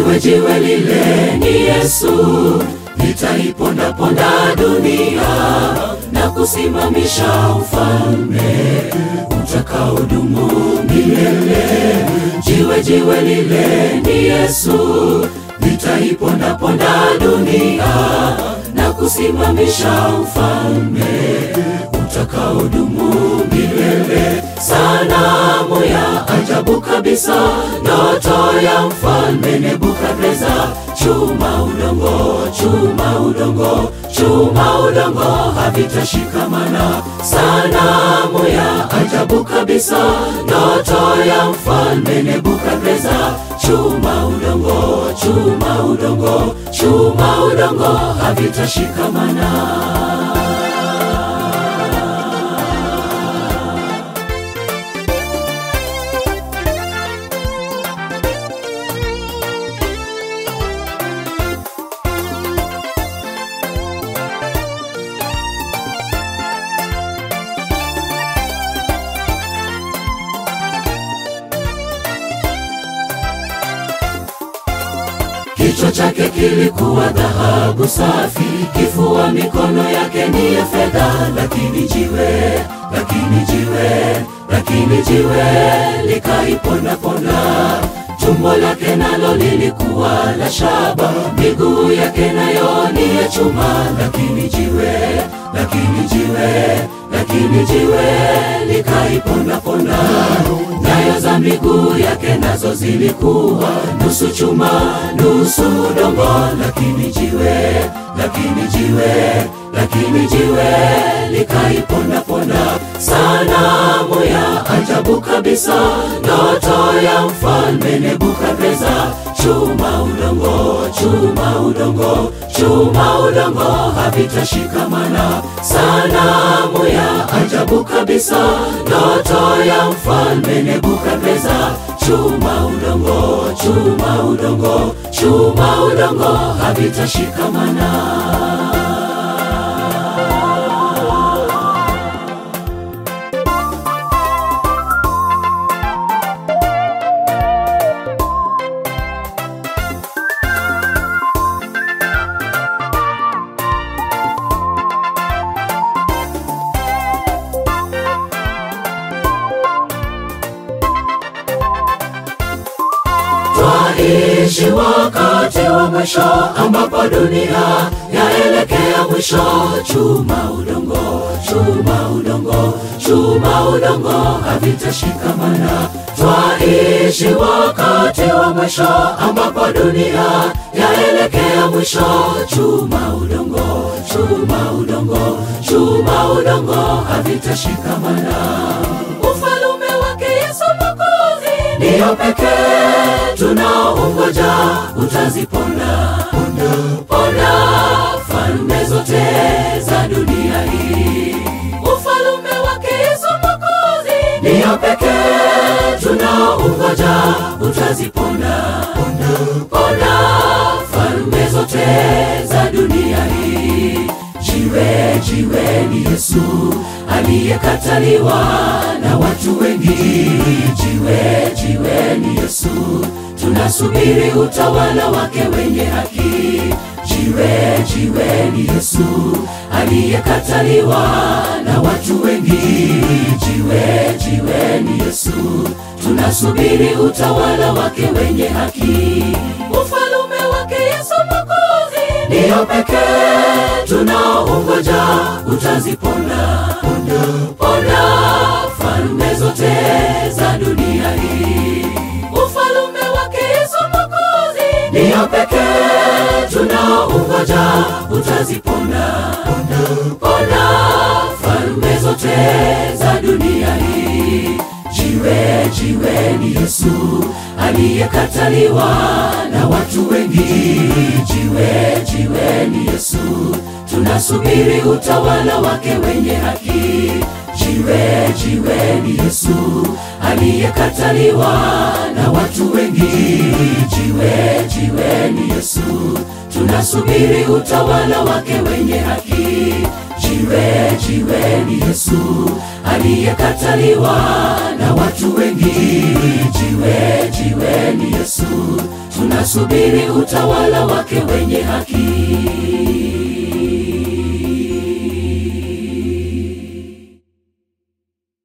jiwe jiwe lile ni Yesu, litaipondaponda dunia na kusimamisha ufalme utakaodumu milele. Jiwe jiwe lile ni Yesu, litaipondaponda dunia na kusimamisha ufalme utakaodumu milele. Sanamu ya ajabu kabisa, ndoto ya mfalme Nebukadreza. Chuma udongo, chuma udongo, chuma udongo havitashikamana. Sanamu ya ajabu kabisa, ndoto ya mfalme Nebukadreza. Chuma udongo, chuma udongo, chuma udongo havitashikamana. Kichwa chake kilikuwa dhahabu safi, kifua mikono yake ni ya fedha, lakini jiwe, lakini jiwe, lakini jiwe likaipondaponda. Tumbo lake nalo lilikuwa la shaba, miguu yake nayo ni ya chuma, lakini jiwe, lakini jiwe, lakini jiwe likaipondaponda. Nyayo za miguu yake nazo zilikuwa nusu chuma nusu udongo, lakini jiwe, lakini jiwe, lakini jiwe likaipondaponda. Sanamu ya ajabu kabisa, ndoto ya mfalme Nebukadreza. Chuma udongo, chuma udongo, chuma udongo havitashikamana. Sanamu ya ajabu kabisa, ndoto ya mfalme Nebukadreza. Chuma udongo, chuma udongo, chuma udongo havitashikamana. Twaishi wakati wa mwisho ambapo dunia yaelekea mwisho. Chuma udongo, chuma udongo, chuma udongo havitashikamana. Twaishi wakati wa mwisho ambapo dunia yaelekea mwisho. Chuma udongo, chuma udongo, chuma udongo havitashikamana. Ufalume wake Yesu Mwokozi ndiyo pekee tunaongoja, utaziponda ponda ponda falme zote za dunia hii. Ufalume wake Yesu Mwokozi ndiyo pekee tunaongoja, utaziponda ponda ponda falme zote za dunia hii. Jiwe jiwe ni Yesu aliyekataliwa na watu wengi. Jiwe jiwe ni Yesu, tunasubiri utawala wake wenye haki. Jiwe jiwe ni Yesu aliyekataliwa na watu wengi. Jiwe jiwe ni Yesu, tunasubiri utawala wake wenye haki. Ufalume wake Yesu Mwokozi ndiyo pekee tunaongoja, utaziponda ponda ponda falme zote za dunia hii. Ufalume wake Yesu Mwokozi ndiyo pekee tunaongoja, utaziponda ponda ponda falme zote za dunia hii. Jiwe jiwe ni Yesu aliyekataliwa na watu wengi. Jiwe jiwe ni Yesu, tunasubiri utawala wake wenye haki. Jiwe jiwe ni Yesu aliyekataliwa na watu wengi. Jiwe jiwe ni Yesu, tunasubiri utawala wake wenye haki. jiwe, jiwe ni Yesu aliyekataliwa na watu wengi. Jiwe, jiwe ni Yesu, tunasubiri utawala wake wenye